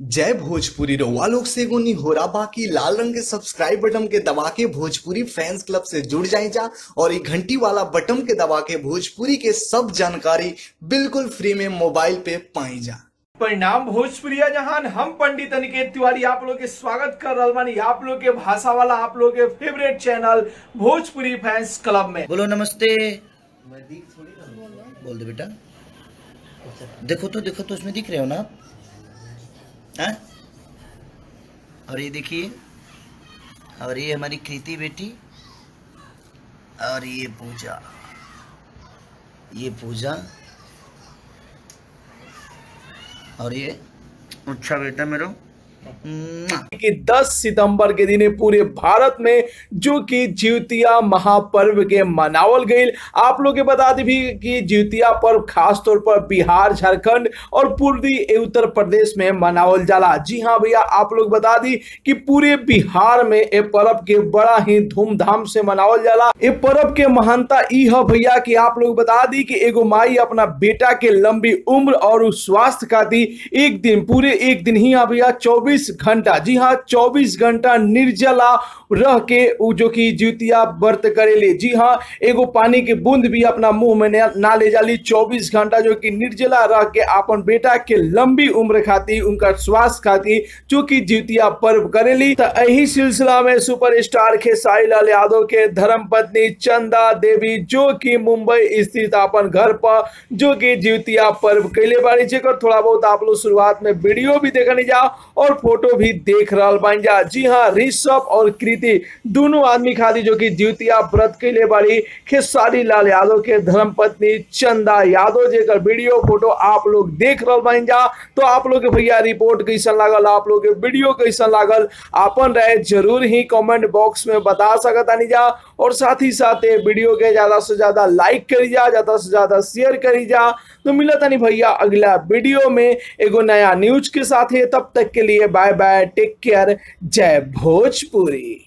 जय भोजपुरी रउआ लोग से एगो निहोरा बाकी लाल रंग के सब्सक्राइब बटन के दबा के भोजपुरी फैंस क्लब से जुड़ जाए जा और ये घंटी वाला बटन के दबा के भोजपुरी के सब जानकारी बिल्कुल फ्री में मोबाइल पे पाई जा परिणाम भोजपुरिया जहान हम पंडित अनिकेत तिवारी आप लोग के स्वागत कर रहल बानी आप लोग के भाषा वाला आप लोग के favourite channel Bhojpuri fans club में बोलो नमस्ते बोल दो बेटा देखो तो देखो तो उसमें दिख रहे हो ना आप हैं? और ये देखिए और ये हमारी कृति बेटी और ये पूजा ये पूजा और ये अच्छा बेटा मेरा मुआ। कि 10 सितंबर के दिन पूरे भारत में जो कि ज्योतिया महापर्व के मनावल गईल आप लोग के बता दी भी कि ज्योतिया पर्व खास तौर पर बिहार झारखंड और पूर्वी उत्तर प्रदेश में मनावल जाला जी हाँ भैया आप लोग बता दी कि पूरे बिहार में ये पर्व के बड़ा ही धूमधाम से मनावल जाला ये पर्व के महानता ई है भैया कि आप लोग बता दी कि एगो माई अपना बेटा के लंबी उम्र और उस स्वास्थ्य खातिर एक दिन पूरे एक दिन ही यहाँ भैया चौबीस घंटा जी हाँ चौबीस घंटा निर्जला रह के उ जो कि ज्योतिया व्रत करेले जी हाँ एगो पानी के बूंद भी अपना मुंह में ना- ना ले जाली चौबीस घंटा जो कि निर्जला रह के अपन बेटा के लंबी उम्र खातिर उनका स्वास्थ्य खातिर जो कि ज्योतिया पर्व करेली तो यही सिलसिला में सुपरस्टार खेसारी लाल यादव के धर्म पत्नी चंदा देवी जो कि मुंबई स्थित अपन घर पर जो कि ज्योतिया पर्व कैले बाड़ी जेकर थोड़ा बहुत आप लोग शुरुआत में वीडियो भी देखने जा और फोटो भी देख रहा बन जा जी हाँ ऋषभ और कृति दोनों आदमी खातिर जो कि ज्योतिया व्रत कैले बाड़ी खेसारी लाल यादव के धर्म पत्नी चंदा यादव जेकर वीडियो फोटो आप लोग देख रहा बन जा तो आप लोग के भैया रिपोर्ट कैसन लागल आप लोग के वीडियो कैसन लागल आपन राय जरूर ही कमेंट बॉक्स में बता सकत आनी जा और साथ ही साथ ये वीडियो के ज्यादा से ज्यादा लाइक करी जा ज्यादा से ज्यादा शेयर करी जा तो मिला तानी भैया अगला वीडियो में एगो नया न्यूज के साथ है तब तक के लिए बाय बाय टेक केयर जय भोजपुरी